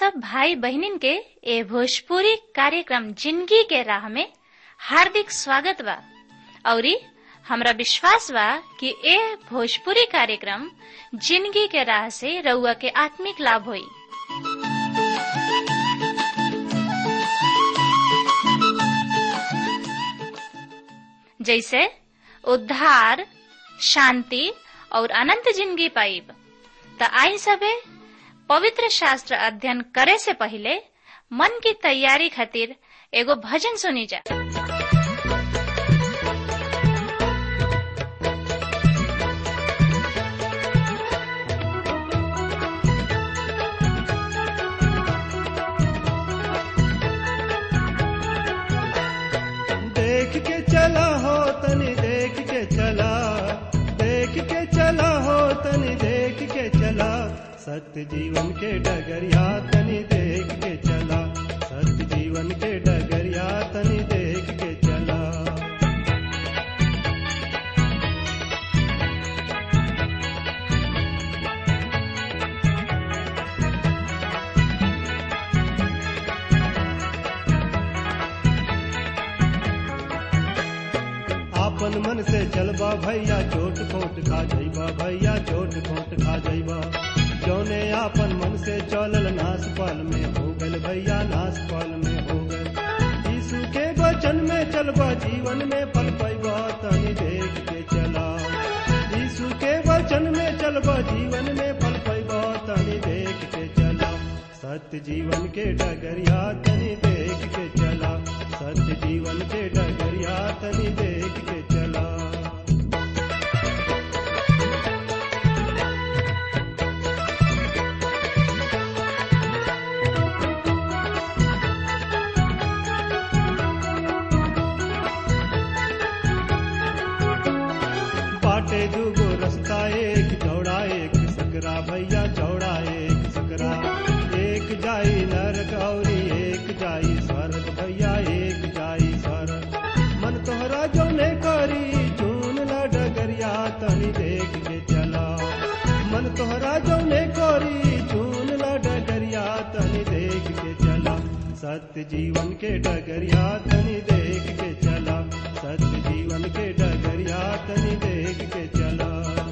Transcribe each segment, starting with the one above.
सब भाई बहनिन के ए भोजपुरी कार्यक्रम जिंदगी के राह में हार्दिक स्वागत बा औरी हमरा विश्वास बा कि ए भोजपुरी कार्यक्रम जिंदगी के राह से रउआ के आत्मिक लाभ होई जैसे उद्धार शांति और अनंत जिंदगी पाइब त आई सबे पवित्र शास्त्र अध्ययन करे से पहले मन की तैयारी खातिर एगो भजन सुनी जा देख के चला हो तनी देख के चला देख के चला हो तनी देख के चला सत्य जीवन के डगरिया तनी देख के चला सत्य जीवन के डगरिया तनी देख के चला आपन मन से चलबा भैया चोट खोट खा जइबा भैया चोट खोट खा जइबा जौने आपन मन से चलल नास पाल में हो गल भैया नास पाल में हो गल यीशु के वचन में चलबा जीवन में फल पैबा तनी देख के चला यीशु के वचन में चलबा जीवन में फल पैबा तनी देख के चला सत्य जीवन के डगरिया तनी देख के चला सत्य जीवन के डगरिया तनी देख के चला बाटे दूगो रास्ता एक चौड़ा एक सकरा भैया चौड़ा एक सकरा एक जाई नरक और एक जाई स्वर्ग भैया एक जाई स्वर्ग मन तोहरा जौने करी चून ला डगरिया तनी देख के चला मन तोहरा जौने करी चून ला डगरिया तनी देख के चला सत्य जीवन के डगरिया तनी देख के चला सत्य जीवन के डगरिया तनी देख के चला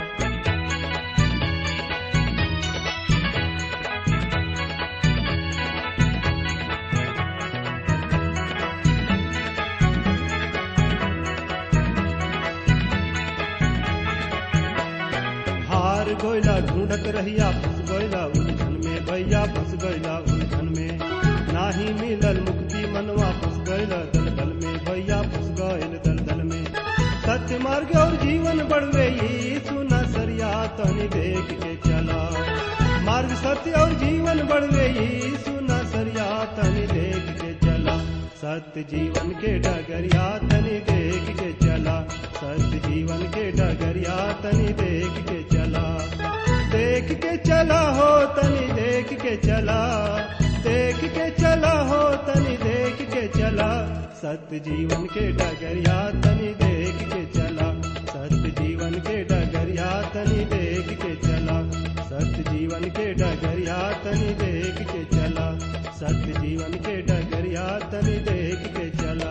हार गोइला ढूंढत रहिया फंस गोइला उलझन में भैया फंस गोइला उलझन में नाही मिलल मुक्ति मनवा फंस गइला दलदल में भैया फंस गइल दलदल में सत्य मार्ग और जीवन बढ़वे यीशु नसरिया तनी देख के चला मार्ग सत्य और जीवन बढ़वे यीशु नसरिया तनी देख के चला सत्य जीवन के डगरिया तनी देख के चला सत्य जीवन के डगरिया तनी देख के चला देख के चला हो तनी देख के चला देख के चला हो तनी देख के चला सत्य जीवन के डगरिया तनी देख के चला सत्य जीवन के डगरिया तनी देख के चला सत्य जीवन के डगरिया तनी देख के चला सत्य जीवन के डगरिया तनी देख के चला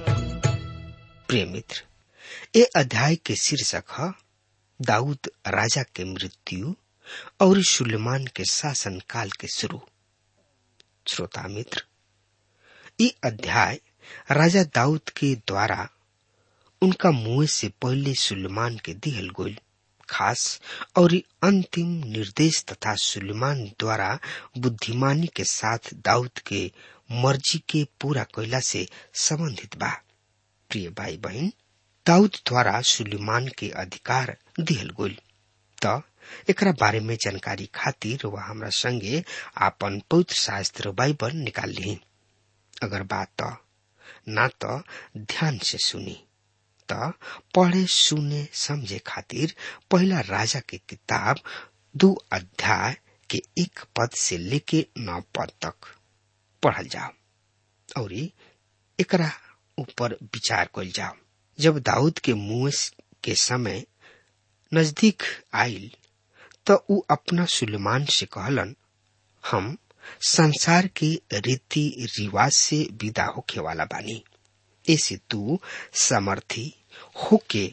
प्रिय मित्र ये अध्याय के शीर्षक है दाऊद राजा के मृत्यु और सुलेमान के शासन काल के शुरू श्रोता मित्र ये अध्याय राजा दाऊद के द्वारा उनका मुंह से पहले सुलेमान के दिहल गोल खास और अंतिम निर्देश तथा सुलेमान द्वारा बुद्धिमानी के साथ दाऊद के मर्जी के पूरा कैला से संबंधित बा प्रिय भाई बहन दाऊद द्वारा सुलेमान के अधिकार दिहल गोल त एकरा बारे में जानकारी खातिर वह हमरा संगे आपन पवित्र शास्त्र बाइबल निकाल ली अगर बात त ना तो ध्यान से सुनी त पढ़े सुने समझे खातिर पहला राजा के किताब दो अध्याय के एक पद से लेके नौ पद तक पढ़ल जाओ और एकरा ऊपर विचार कल जाओ जब दाऊद के मुंह के समय नजदीक आयल तो ऊ अपना सुलेमान से कहलन हम संसार के रीति रिवाज से विदा होखे वाला बानी ऐसे तू समर्थी होके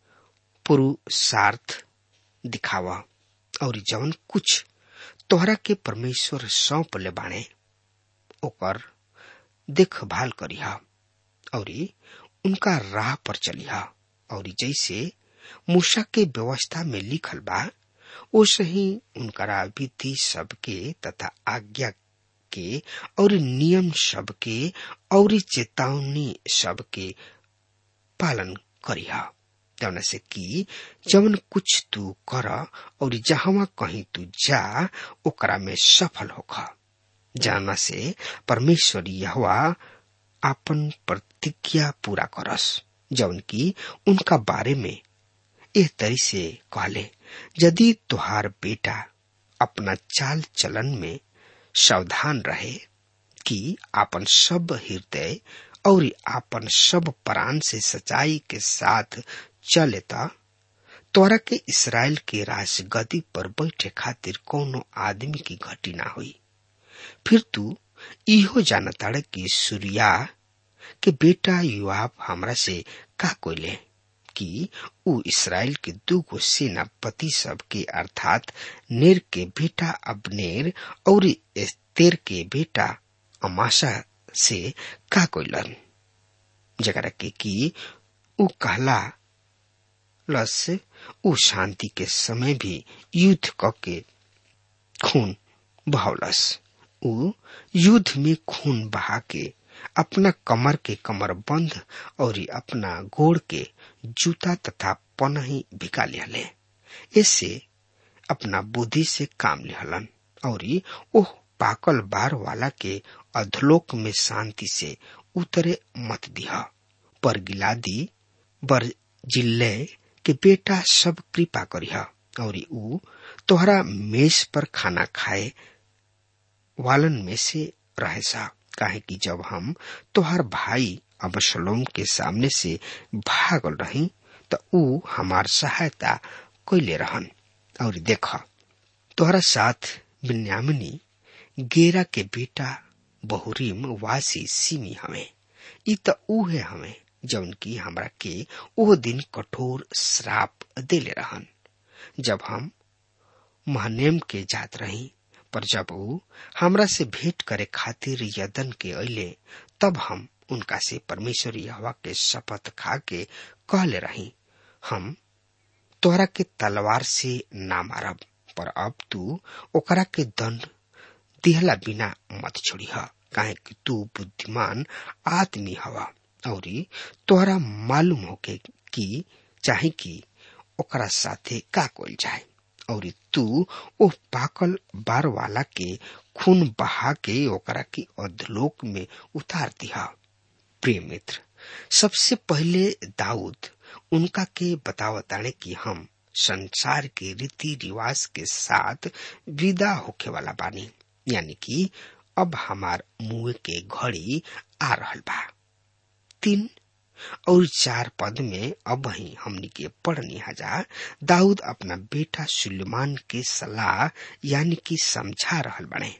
पुरुषार्थ दिखावा और जवन कुछ तोहरा के परमेश्वर सौंप ले बाणे ओकर देखभाल करिहा और उनका राह पर चलिहा और जैसे मूसा के व्यवस्था में लिखल बा ओसे ही उनकरा विधि सबके तथा आज्ञा के और नियम सबके और चेतावनी सबके पालन करिहा जौन से कि जवन कुछ तू कर और जहां कहीं तू जा ओकरा में सफल होखा जाना से परमेश्वर यहवा आपन प्रतिज्ञा पूरा करस जौन की उनका बारे में एह तरी से कहले यदि तुहार बेटा अपना चाल चलन में सावधान रहे कि आपन सब हृदय और आपन सब प्राण से सच्चाई के साथ चले तोरा के इसराइल के राजगदी पर बैठे खातिर कोनो आदमी की घटी ना हुई फिर तू इहो जानताड़ कि सूर्या के बेटा युवाब हमरा से का कोइले कि ऊ इसराइल के दूगो सेनापति सब के अर्थात नेर के बेटा अबनेर और एस्तेर के बेटा अमाशा से का कोइलन जगरा के कि ऊ कहला लस ऊ शांति के समय भी युद्ध क के खून बहौलस ऊ युद्ध में खून बहा के अपना कमर के कमर बंद और अपना गोड़ के जूता तथा पनही भिका लिहले इससे अपना बुद्धि से काम लिहलन और ओह पाकल बार वाला के अधलोक में शांति से उतरे मत दिया पर गिलादी बर जिल्ले के बेटा सब कृपा करिह और ऊ तोहरा मेज पर खाना खाए वालन में से रहे सा काहे कि जब हम तोहर भाई अबशलोम के सामने से भागल रही त ऊ हमार सहायता कैले रहन और देख तोहरा साथ बिन्यामिनी गेरा के बेटा बहुरीम वासी सिमी हमें ई त उहे हमें जौन की हमरा के ओ दिन कठोर श्राप देले रहन जब हम महनेम के जात रही पर जब ऊ हमरा से भेंट करे खातिर यदन के अले तब हम उनका से परमेश्वर यहवा के शपथ खा के कहले रही हम तोहरा के तलवार से ना मारब पर अब तू ओकरा के दंड दिहला बिना मत छोड़ी काहे कि तू बुद्धिमान आदमी हवा और तोहरा मालूम होके कि चाहे कि ओकरा साथे का कोल जाए और तू ओ पाकल बार वाला के खून बहा के ओकरा की अधलोक में उतार दिया प्रिय मित्र सबसे पहले दाऊद उनका के बतावताने कि हम संसार के रीति रिवाज के साथ विदा होके वाला बानी यानी कि अब हमार मुंह के घड़ी आ रहल बा तीन और चार पद में अब ही हमनी के पढ़नी हजा दाऊद अपना बेटा सुलेमान के सलाह यानी कि समझा रहल बने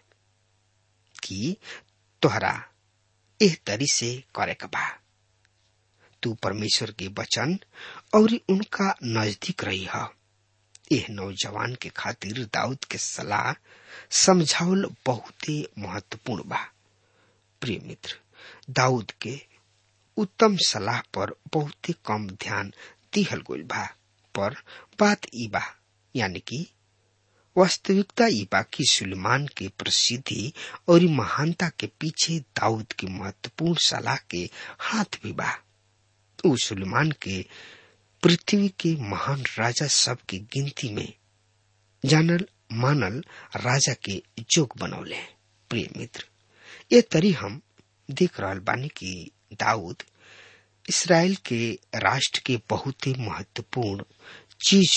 कि तोहरा एह तरी से करे के बा तू परमेश्वर के वचन और उनका नजदीक रही है एह नौजवान के खातिर दाऊद के सलाह समझावल बहुते महत्वपूर्ण बा प्रिय मित्र दाऊद के उत्तम सलाह पर बहुते कम ध्यान दिहल गइल बा पर बात ई बा यानी कि वास्तविकता ई बा कि सुलेमान के प्रसिद्धि और महानता के पीछे दाऊद की महत्वपूर्ण सलाह के हाथ भी बा ऊ सुलेमान के पृथ्वी के महान राजा सब की गिनती में जानल मानल राजा के जोग बनौले प्रिय मित्र ये तरी हम देख रहल बानी कि दाऊद इसराइल के राष्ट्र के बहुत ही महत्वपूर्ण चीज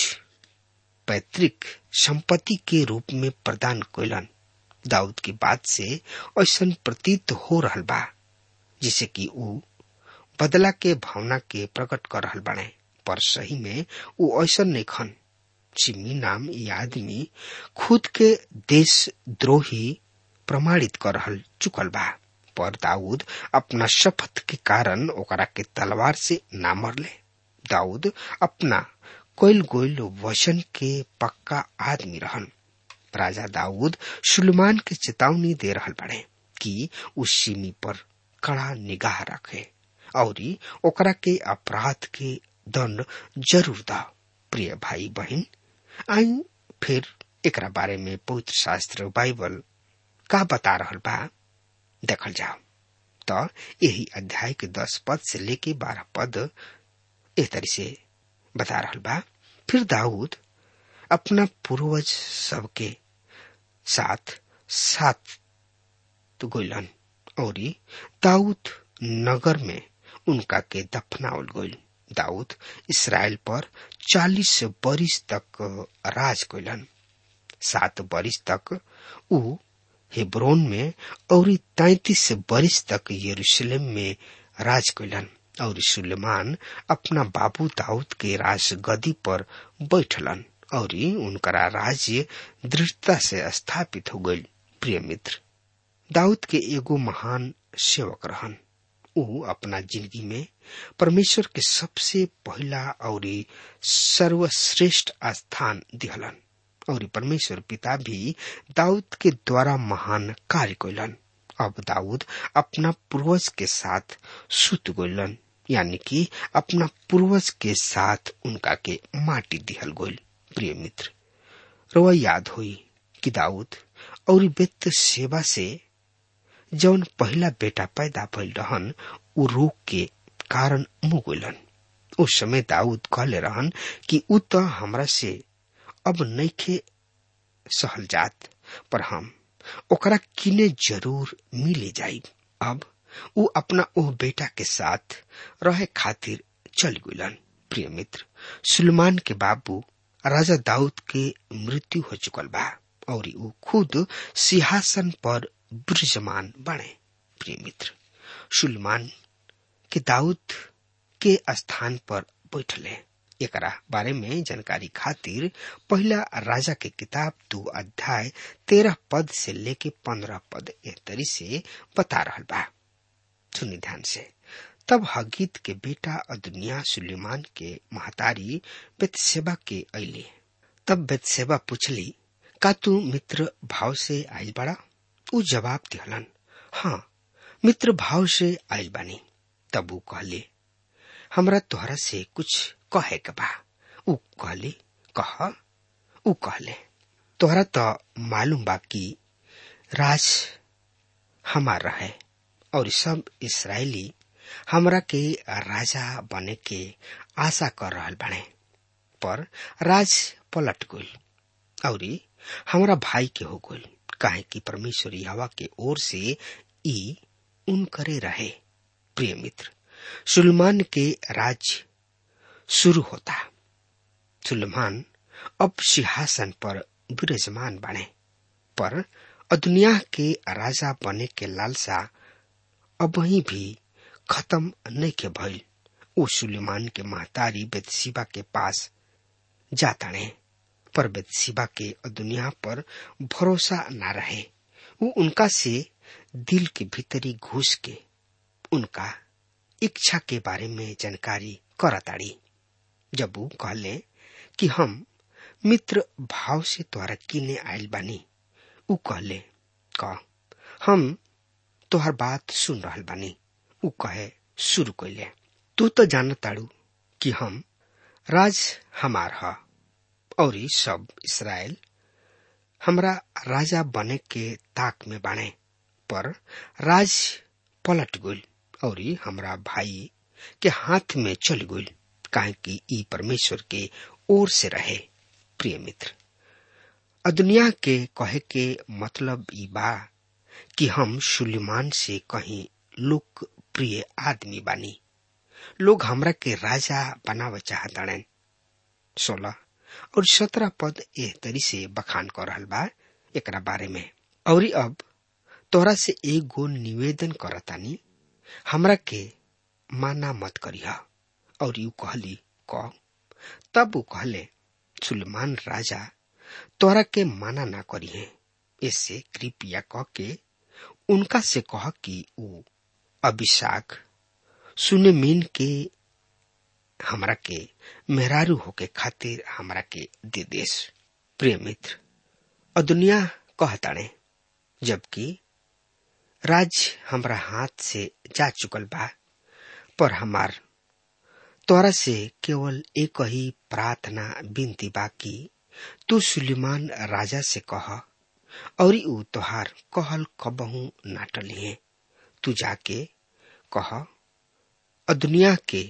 पैतृक संपत्ति के रूप में प्रदान कैलन दाऊद की बात से ऐसा प्रतीत हो रहल बा जिसे कि ऊ बदला के भावना के प्रकट कर रहल बने पर सही में ऊ ऐसा नहीं खन सिमी नाम ये आदमी खुद के देश द्रोही प्रमाणित कर रहल चुकल बा पर दाऊद अपना शपथ के कारण ओकरा के तलवार से ना मरले दाऊद अपना कोयल गोयल वचन के पक्का आदमी रहन राजा दाऊद सुलेमान के चेतावनी दे रहल बड़े कि उस सीमी पर कड़ा निगाह रखे और ओकरा के अपराध के दंड जरूर दा प्रिय भाई बहन आई फिर एकरा बारे में पवित्र शास्त्र बाइबल का बता रहल बा देखल जाओ तो यही अध्याय के दस पद से लेके बारह पद एह तरह से बता रहल बा फिर दाऊद अपना पूर्वज सबके साथ साथ गोइलन और दाऊद नगर में उनका के दफनावल गइल दाऊद इसराइल पर चालीस बरिस तक राज कैलन सात बरिस तक ऊ हेब्रोन में और तैतीस बरिस तक यरूशलेम में राज कैलन और सुलेमान अपना बाबू दाऊद के राज गदी पर बैठलन और उनकरा राज्य दृढ़ता से स्थापित हो गई प्रिय मित्र दाऊद के एगो महान सेवक रहन ऊ अपना जिंदगी में परमेश्वर के सबसे पहला और सर्वश्रेष्ठ स्थान दिहलन और परमेश्वर पिता भी दाऊद के द्वारा महान कार्य कैलन अब दाऊद अपना पूर्वज के साथ सुत गोलन यानी कि अपना पूर्वज के साथ उनका के माटी दिहल गोल प्रिय मित्र रोआ याद हुई कि दाऊद और बेत सेवा से जौन पहला बेटा पैदा भइल रहन उ रोग के कारण मुँह गोलन उस समय दाऊद कहले रहन कि उ तो हमरा से अब नइखे सहल जात पर हम ओकरा किने जरूर मिले जाई अब उ अपना ओह बेटा के साथ रहे खातिर चल गुलन प्रिय मित्र सुलेमान के बाबू राजा दाऊद के मृत्यु हो चुकल बा और उ खुद सिंहासन पर विराजमान बने प्रिय मित्र सुलेमान के दाऊद के स्थान पर बैठले एकरा बारे में जानकारी खातिर पहला राजा के किताब दो अध्याय तेरह पद से लेके पंद्रह पद एक तरी से बता रहल बा सुनी ध्यान से तब हगीत के बेटा अदुनिया सुलेमान के महतारी बेतसेबा के अले तब बेतसेबा पूछली का तू मित्र भाव से आयल बड़ा उ जवाब दिहलन हाँ मित्र भाव से आयल बानी तब उ कहले हमरा तोहरा से कुछ कहे के बा उ कहले कह उ कहले तोहरा तो मालूम बा कि राज हमार रहे और सब इसराइली हमरा के राजा बने के आशा कर रहल बने पर राज पलट गई और हमरा भाई के हो गई काहे कि परमेश्वर हवा के ओर से ई उन करे रहे प्रिय मित्र सुलेमान के राज्य शुरू होता सुलेमान अब सिंहासन पर विराजमान बने पर दुनिया के राजा बने के लालसा अब वही भी खत्म नहीं के भइल वो सुलेमान के महतारी बेतसीबा के पास जाता ने पर बेतसीबा के दुनिया पर भरोसा न रहे वो उनका से दिल के भीतरी घुस के उनका इच्छा के बारे में जानकारी करताड़ी जब वो कहले कि हम मित्र भाव से तोहरा किने आयल बानी उ कहले का हम तोहर बात सुन रहल बानी उ कहे शुरू कैले तू तो जान ताड़ू कि हम राज हमार ह और सब इसराइल हमरा राजा बने के ताक में बाणे पर राज पलट गइल और हमरा भाई के हाथ में चल गइल काहे कि ई परमेश्वर के ओर से रहे प्रिय मित्र दुनिया के कहे के मतलब ई बा कि हम सुलेमान से कहीं लोकप्रिय आदमी बानी लोग हमरा के राजा बनावे चाहताड़न सोलह और सत्रह पद एह तरी से बखान कर रहल बा एकरा बारे में और अब तोरा से एक गो निवेदन करतानी हमरा के माना मत करिया और यू कहली क तब वो कहले सुलेमान राजा तोरा के माना ना करिए इससे कृपया कह के उनका से कह कि ऊ अभिषाक सुनमीन के हमरा के मेहरारू होके खातिर हमरा के दे देश प्रिय मित्र और दुनिया कहताड़े जबकि राज हमरा हाथ से जा चुकल बा पर हमार तोरा से केवल एक ही प्रार्थना विनती बाकी तू सुलेमान राजा से कह और ऊ तोहार कहल कबहू ना टलिए तू जाके कह और दुनिया के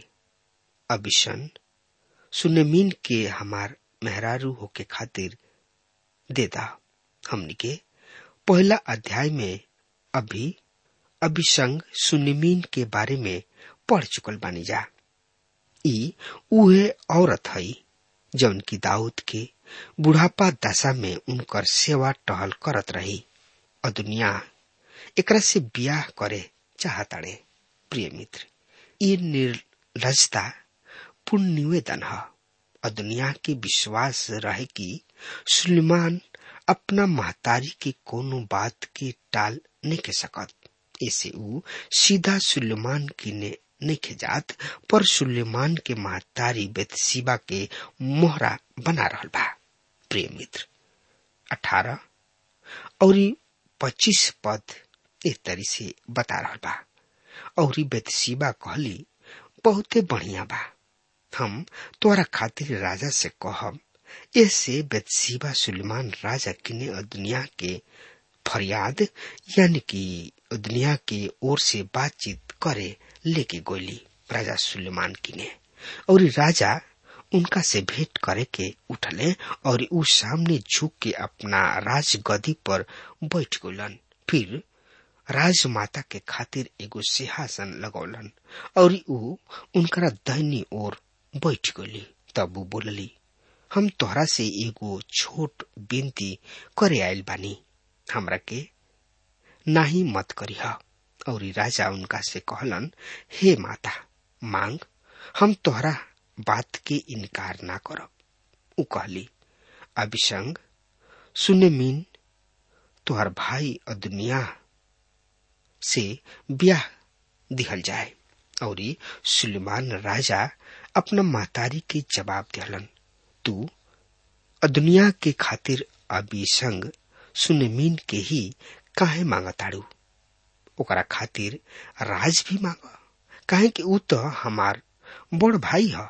अभिशन सुनमीन के हमार मेहरारू होके खातिर देदा हमनी के पहला अध्याय में अभी अभिसंग सुनिमीन के बारे में पढ़ चुकल बानी जा ई उहे औरत हई जौन की दाऊद के बुढ़ापा दशा में उनकर सेवा टहल करत रही और दुनिया एकरा से बियाह करे चाहताड़े प्रिय मित्र ये निर्लजता पूर्ण निवेदन है और दुनिया के विश्वास रहे कि सुलेमान अपना महतारी के कोनो बात के टाल नहीं के सकत ऐसे ऊ सीधा सुलेमान की ने नहीं खेजात पर सुलेमान के महतारी बेतसीबा के मोहरा बना रहल बा प्रिय मित्र अठारह और पच्चीस पद इस तरी से बता रहल बा और बेतसीबा कहली बहुते बढ़िया बा हम तोरा खातिर राजा से कहब इससे बेतसीबा सुलेमान राजा किने और दुनिया के फरियाद यानी कि दुनिया के ओर से बातचीत करे लेके गोली राजा सुलेमान किने और राजा उनका से भेंट करे के उठले और उ सामने झुक के अपना राज गदी पर बैठ गोलन फिर राजमाता के खातिर एगो सिंहासन लगौलन और उ उनकरा दहनी ओर बैठ गली तब उ बोलली हम तोहरा से एगो छोट बेनती करे आयल बानी हमरा के नाही मत करीह और राजा उनका से कहलन हे माता मांग हम तोहरा बात के इनकार ना करब उ कहली अभिसंग सुने मीन तोहर भाई और दुनिया से ब्याह दिहल जाए और सुलेमान राजा अपना महतारी के जवाब दिहलन तू दुनिया के खातिर अभी संग सुनमीन के ही काहे मांगताड़ू ओकरा खातिर राज भी मांग काहे कि ऊ तो हमार बड़ भाई ह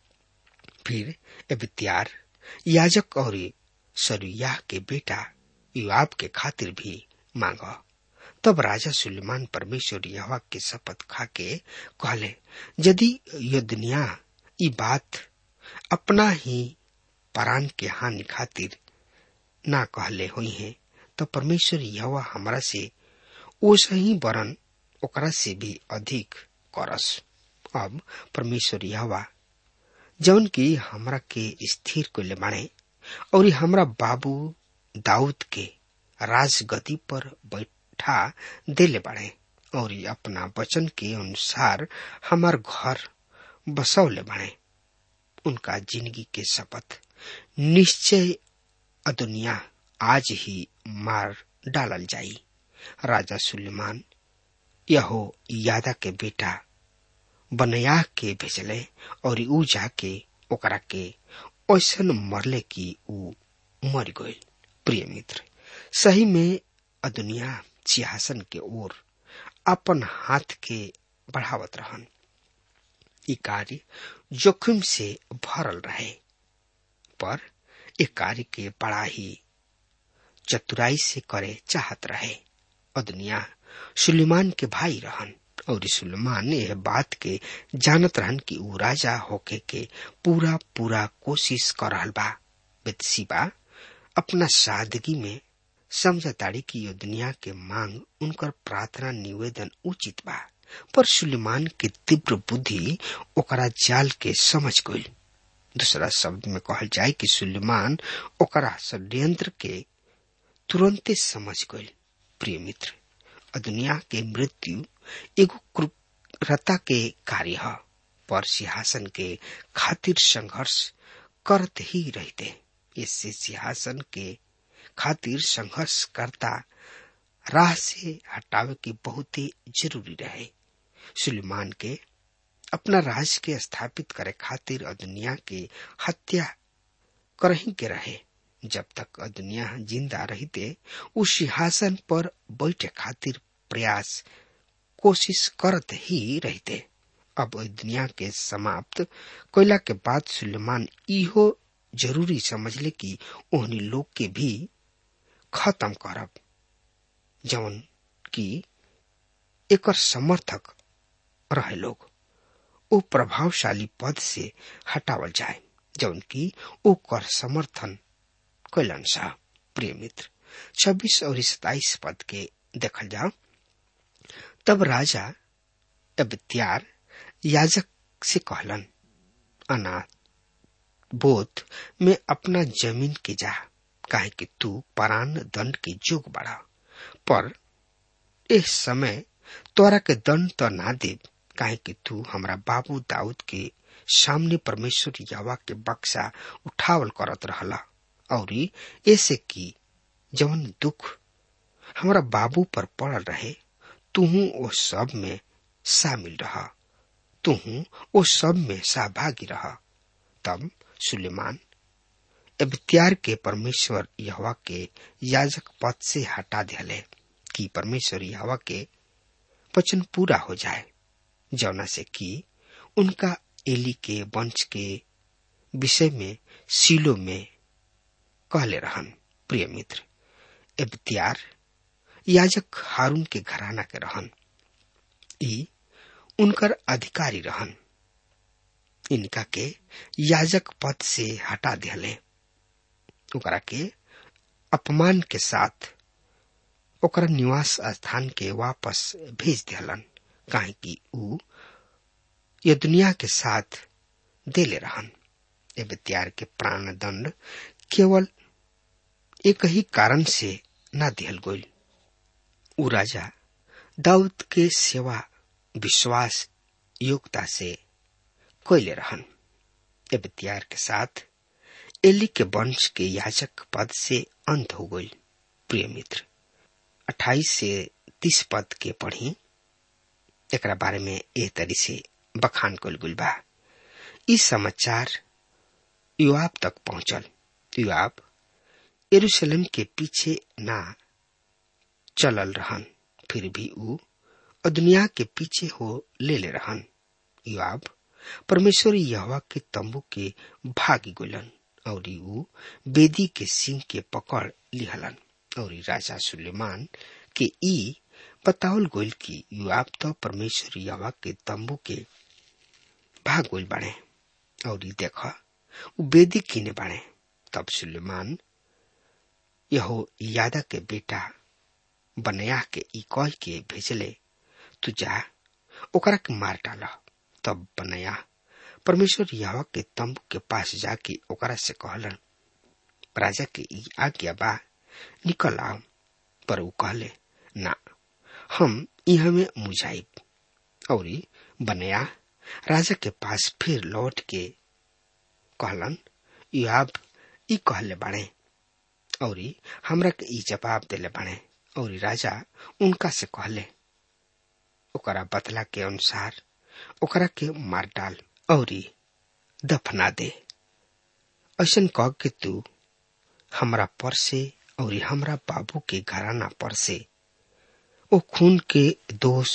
फिर एबित्यार याजक और सरुयाह के बेटा युवाब के खातिर भी मांग तब राजा सुलेमान परमेश्वर यहवा के शपथ खा के कहले यदि यह दुनिया ई बात अपना ही परान के हानि खातिर ना कहले हुई है तो परमेश्वर यहवा हमरा से ओस ही बरन ओकरा से भी अधिक करस अब परमेश्वर यहवा जौन की हमरा के स्थिर को ले माने और हमरा बाबू दाऊद के राजगति पर बैठा देले बाड़े और अपना वचन के अनुसार हमार घर बसौले बाड़े उनका जिंदगी के शपथ निश्चय अदुनिया आज ही मार डालल जाई राजा सुलेमान यहो यादा के बेटा बनया के भेजले और ऊ जाके ओकरा के ऐसन मरले कि ऊ मर गई प्रिय मित्र सही में अदुनिया सिंहासन के ओर अपन हाथ के बढ़ावत रहन ई कार्य जोखिम से भरल रहे पर ए कार्य के बड़ा ही चतुराई से करे चाहत रहे अदुनिया सुलेमान के भाई रहन और सुलेमान यह बात के जानत रहन कि ऊ राजा होके के पूरा पूरा कोशिश कर रहल बा बेतसीबा अपना सादगी में समझताड़ी की यह दुनिया के मांग उनकर प्रार्थना निवेदन उचित बा पर सुलेमान के तीव्र बुद्धि ओकरा जाल के समझ गई दूसरा शब्द में कहल जाए कि सुलेमान ओकरा षड्यंत्र के तुरंते समझ गई प्रिय मित्र दुनिया के मृत्यु एगो क्रूरता के कार्य है पर सिंहासन के खातिर संघर्ष करते ही रहते इससे सिंहासन के खातिर संघर्ष करता राह से हटावे की बहुत ही जरूरी रहे सुलेमान के अपना राज के स्थापित करे खातिर दुनिया के हत्या करही के रहे जब तक दुनिया जिंदा रहते उस सिंहासन पर बैठे खातिर प्रयास कोशिश करत ही रहते अब दुनिया के समाप्त कोयला के बाद सुलेमान इहो जरूरी समझले कि ओहनी लोग के भी खत्म करब जवन की एकर समर्थक रहे लोग ओ प्रभावशाली पद से हटावल जाए जौन की ओ कर समर्थन कैलन सा प्रिय मित्र छब्बीस और सताइस पद के देखल जाओ तब राजा अब त्यार याजक से कहलन अनाथ बोध में अपना जमीन के जा काहे कि तू परान दंड के जोग बढ़ा पर इस समय तोरा के दंड तो ना दे काहे कि तू हमरा बाबू दाऊद के सामने परमेश्वर यावा के बक्सा उठावल करत रहला और ऐसे की जवन दुख हमरा बाबू पर पड़ल रहे तुहू ओ सब में शामिल रहा तुहू ओ सब में सहभागी रहा तब सुलेमान अबत्यार के परमेश्वर यहवा के याजक पद से हटा दिले कि परमेश्वर यहवा के वचन पूरा हो जाए जौना से कि उनका एली के वंश के विषय में सीलो में कहले रहन प्रिय मित्र इब्तियार याजक हारून के घराना के रहन ई उनकर अधिकारी रहन इनका के याजक पद से हटा दिले ओकरा के अपमान के साथ ओकरा निवास स्थान के वापस भेज दिलन काहे कि ऊ ये दुनिया के साथ देले रहन ए त्यार के प्राण दंड केवल एक ही कारण से न दिहल गोल ऊ राजा दाऊद के सेवा विश्वास योग्यता से कोयले रहन ए त्यार के साथ एली के वंश के याजक पद से अंत हो गई प्रिय मित्र अट्ठाईस से तीस पद के पढ़ी एकरा बारे में एह तरी से बखान कल गुल बा इस समाचार युवाब तक पहुंचल युवाब यरूशलेम के पीछे ना चलल रहन फिर भी ऊ दुनिया के पीछे हो ले ले रहन युवाब परमेश्वर यहवा के तंबू के भागी गुलन और ऊ बेदी के सिंह के पकड़ लिहलन और राजा सुलेमान के ई बतावल गोल की युवाब तो परमेश्वर यवा के तंबू के भाग गोल बाड़े और ई देखा उ बेदी किने बाड़े तब सुलेमान यहो यादा के बेटा बनया के ई कह के भेजले तू जा ओकरा के मार डाला तब बनया परमेश्वर यवा के तंबू के पास जाके ओकरा से कहलन राजा के ई आज्ञा बा निकल आओ पर ऊ कहले ना हम यहाँ में मुजाइब और बनया राजा के पास फिर लौट के कहलन युआब ई कहले बाड़े और हमरा के ई जवाब देले बाड़े और राजा उनका से कहले ओकरा बतला के अनुसार ओकरा के मार डाल और दफना दे ऐसन कह के तू हमरा पर से और हमरा बाबू के घराना पर से ओ खून के दोष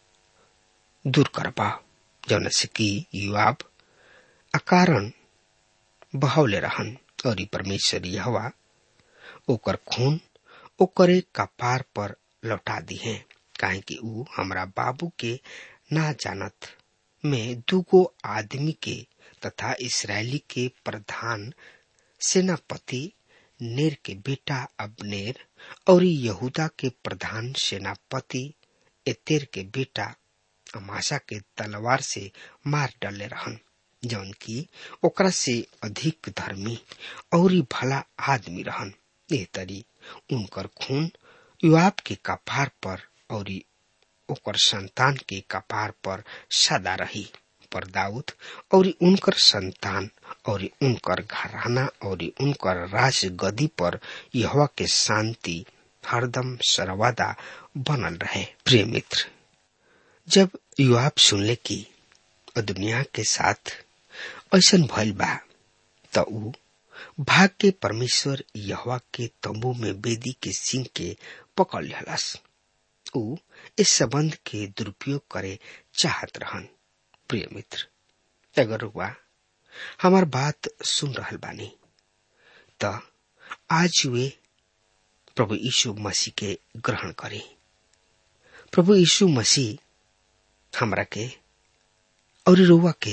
दूर करबा जौन से कि युवाब अकारण बहौले रहन और परमेश्वर यहवा ओकर खून ओकरे कपार पर लौटा दी है काहे कि ऊ हमरा बाबू के ना जानत में दूगो आदमी के तथा इसराइली के प्रधान सेनापति नेर के बेटा अबनेर और यहूदा के प्रधान सेनापति एतेर के बेटा अमाशा के तलवार से मार डाले रहन जौन की ओकरा से अधिक धर्मी और भला आदमी रहन ए तरी उनकर खून युवाब के कपार पर और ओकर संतान के कपार पर सदा रही पर दाऊद और उनकर संतान और उनकर घराना और उनकर राज गदी पर यहवा के शांति हरदम सर्वदा बनल रहे प्रिय मित्र जब युवाब सुनले की दुनिया के साथ ऐसन भइल बा त ऊ भाग के परमेश्वर यहवा के तंबू में बेदी के सिंह के पकड़ लेलस ऊ इस संबंध के दुरुपयोग करे चाहत रहन प्रिय मित्र अगर हुआ हमार बात सुन रहल बानी त आज वे प्रभु यीशु मसीह के ग्रहण करे प्रभु यीशु मसीह हमरा के और रुआ के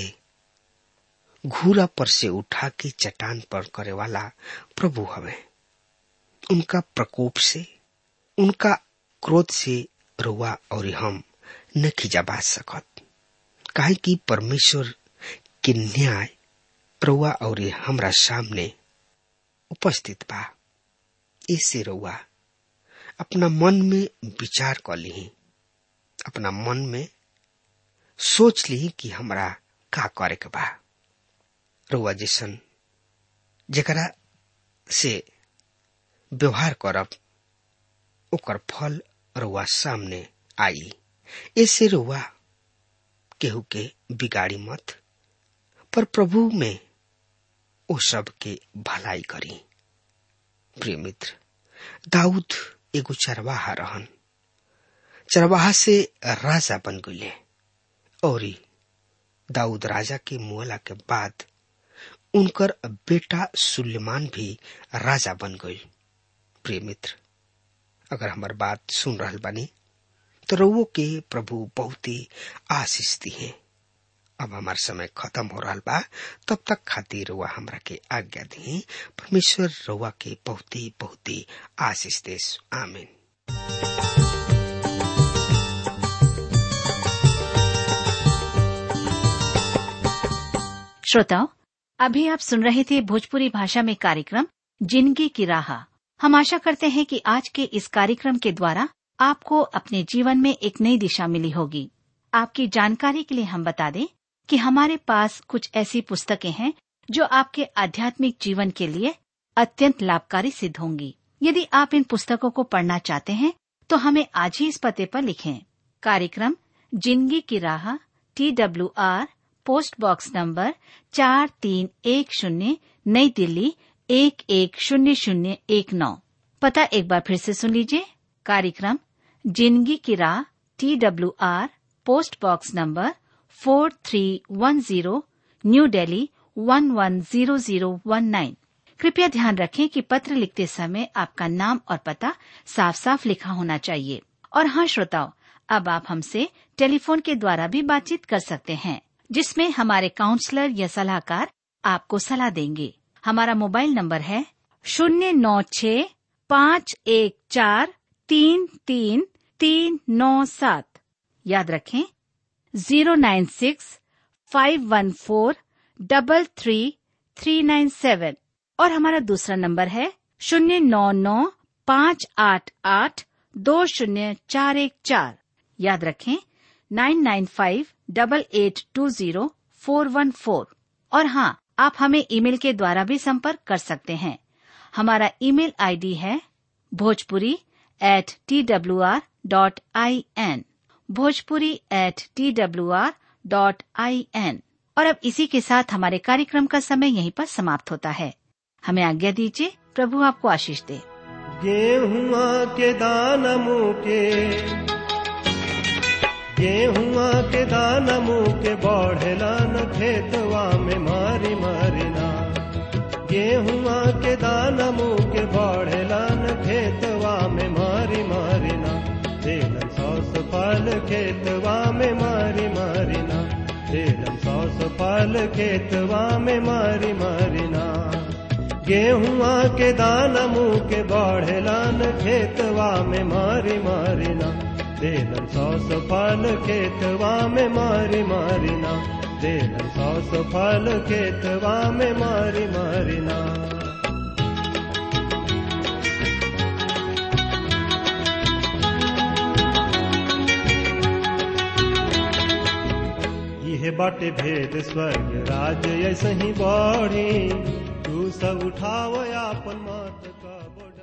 घूरा पर से उठा के चट्टान पर करे वाला प्रभु हवे उनका प्रकोप से उनका क्रोध से रुआ और हम न खिजाबा सकत काहे कि परमेश्वर के न्याय रुआ और हमरा सामने उपस्थित बा इससे रुआ अपना मन में विचार कर ली अपना मन में सोच ली कि हमरा का करे के बा रुआ जैसन जकरा से व्यवहार करब ओकर फल रुआ सामने आई ऐसे रुआ केहू के बिगाड़ी मत पर प्रभु में ओ सब के भलाई करी प्रिय मित्र दाऊद एगो चरवाहा रहन चरवाहा से राजा बन गए और दाऊद राजा के मुअला के बाद उनकर बेटा सुलेमान भी राजा बन गई प्रिय मित्र अगर हमार बात सुन रहल बानी तो रउओ के प्रभु बहुत ही आशीष दी है अब हमार समय खत्म हो रहा बा तब तक खातिर रुआ हमरा के आज्ञा दी परमेश्वर रुआ के बहुत ही बहुत ही आशीष देश आमीन श्रोताओं अभी आप सुन रहे थे भोजपुरी भाषा में कार्यक्रम जिंदगी की राह हम आशा करते हैं कि आज के इस कार्यक्रम के द्वारा आपको अपने जीवन में एक नई दिशा मिली होगी आपकी जानकारी के लिए हम बता दें कि हमारे पास कुछ ऐसी पुस्तकें हैं जो आपके आध्यात्मिक जीवन के लिए अत्यंत लाभकारी सिद्ध होंगी यदि आप इन पुस्तकों को पढ़ना चाहते हैं तो हमें आज ही इस पते पर लिखें कार्यक्रम जिंदगी की राह T W R post box number चार तीन एक शून्य नई दिल्ली एक एक शून्य शून्य एक नौ पता एक बार फिर से सुन लीजिए कार्यक्रम जिंदगी की राह T W R post box number four three one zero New Delhi one one zero zero one nine कृपया ध्यान रखें कि पत्र लिखते समय आपका नाम और पता साफ साफ लिखा होना चाहिए और हाँ श्रोताओं अब आप हमसे टेलीफोन के द्वारा भी बातचीत कर सकते हैं जिसमें हमारे काउंसलर या सलाहकार आपको सलाह देंगे हमारा मोबाइल नंबर है शून्य नौ छ पाँच एक चार तीन तीन तीन नौ सात याद रखें zero nine six five one four double three three nine seven और हमारा दूसरा नंबर है शून्य नौ नौ पाँच आठ आठ दो शून्य चार एक चार याद रखें nine nine five double eight two zero four one four और हाँ आप हमें ईमेल के द्वारा भी संपर्क कर सकते हैं हमारा ईमेल आईडी है Bhojpuri at T W R dot I N Bhojpuri at T W R dot I N और अब इसी के साथ हमारे कार्यक्रम का समय यहीं पर समाप्त होता है हमें आज्ञा दीजिए प्रभु आपको आशीष दे गेहुआ के दान मुके गेहुआ के दान मुके बढ़ेलन खेतवा में मारी मारिना गेहुआ के दान मुके बढ़ेलन खेतवा में मारी मारिना देलन सौस फल खेतवा में मारी मारिना देलन सौस फल खेतवा में मारी मारिना गेहुआ के दान मुँह के बढ़ेलन खेतवा में मारी मारिना देलन सौस फल खेतवा में मारी मारिना देलन सौस फल खेतवा में मारी मारिना इहे बाटे भेद स्वर्ग राज ऐसे ही बढ़ी तू सब उठाव आपन मत का बढ़ी